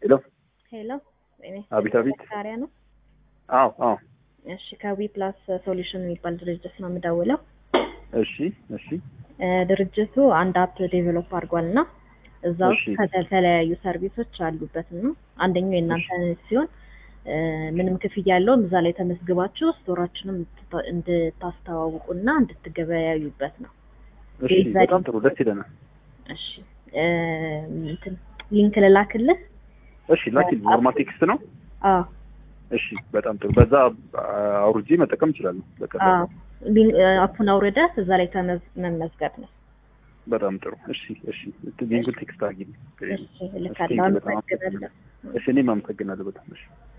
ሄሎ ሄሎ እኔ አቤት አቤት። ካሪያ ነው። አዎ አዎ። እሺ ከዊ ፕላስ ሶሉሽን የሚባል ድርጅት ነው የምደውለው። እሺ እሺ እ ድርጅቱ አንድ አፕ ዴቨሎፕ አድርጓል እና እዛ ውስጥ እሺ። ከተለያዩ ሰርቪሶች አሉበት እና አንደኛው የእናንተ ሲሆን እ ምንም ክፍያ ያለውም እዛ ላይ ተመዝግባችሁ ስቶራችንም እንድታ- እንድታስተዋውቁና እንድትገበያዩበት ነው። እሺ የዛ በጣም ጥሩ ደስ ይለናል። እሺ እ እንትን ሊንክ ልላክልህ? እሺ ላኪል ኖርማል ቴክስት ነው። አዎ እሺ በጣም ጥሩ። በዛ አውርጄ መጠቀም እችላለሁ። በቃ አዎ ሊንክ- እ አፑን አውርደህ እዛ ላይ ተመዝ- መመዝገብ ነው። በጣም ጥሩ። እሺ እሺ ሊንኩን ቴክስት አድርጊልኝ። እሺ እልካለሁ። በጣም አመሰግናለሁ። እሺ እኔም አመሰግናለሁ በጣም እሺ